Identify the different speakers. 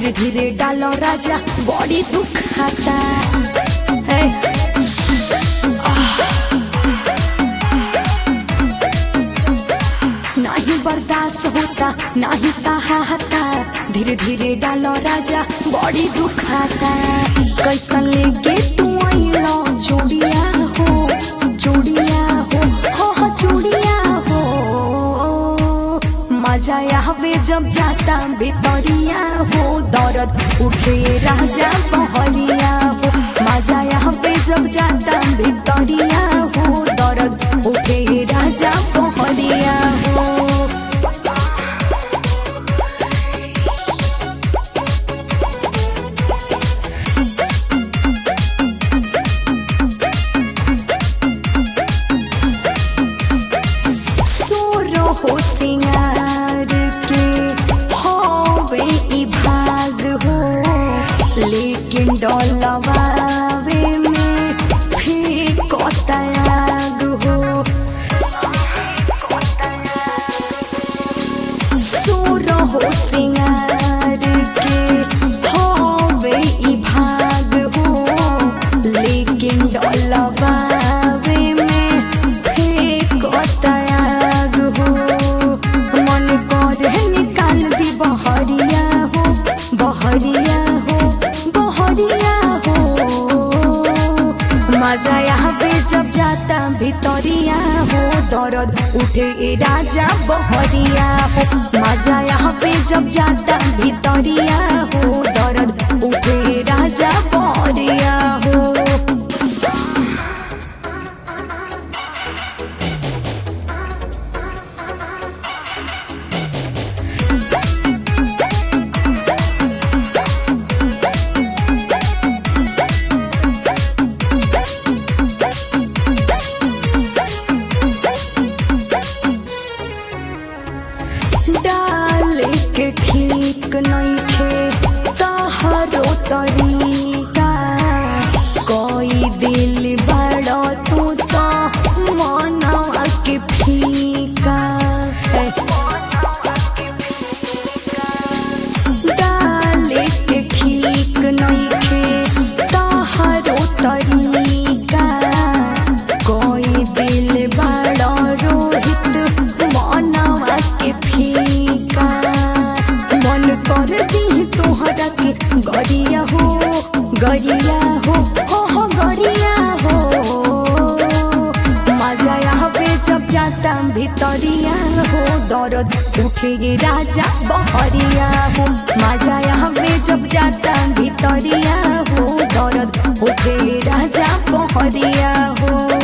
Speaker 1: धीरे धीरे डालो राजा बॉडी दुखाता है नहीं बर्दाश्त होता नहीं सहाता धीरे धीरे डालो राजा बॉडी दुखाता कैसन लेके तू आइलो जोड़िया हो जोड़िया हो हो हो जोड़िया हो मजा आवे जब जाता भितरिया हो दर्द उठे राजा बहरिया हो मजा आवे जब जाता भितरिया हो दर्द उठे राजा बहरिया हो सोरो हो सिंगार के होवे ई भाग हो लेकिन डोलवावे में फिर कोतायाग हो सोरो हो सिंगार के होवे ई भाग हो लेकिन डोलवावे में फिर कोतायाग हो मन करे निकाल दी बहरिया हो बहरिया हो बहरिया हो मजा यहाँ पे जब जाता भितरिया हो दर्द उठे ए राजा बहरिया हो मजा यहाँ पे जब जाता भितरिया हो दर्द उठे ए राजा बहरिया हो डाल के ठीक नइखे तहरो तरीका कोई दिल बड़ो तू तो मनवा के फीका डाल के ठीक नइखे तहरो तरीका कोई दिल बड़ो रोहित मनवा के फीका मन कर दी तोहरा के गरिया हो गरिया हो हो हो गरिया हो मजा यहाँ पे जब जाता भितरिया हो दर्द उठे राजा बहरिया हो मजा यहाँ पे जब जाता भितरिया हो दर्द उठे राजा बहरिया हो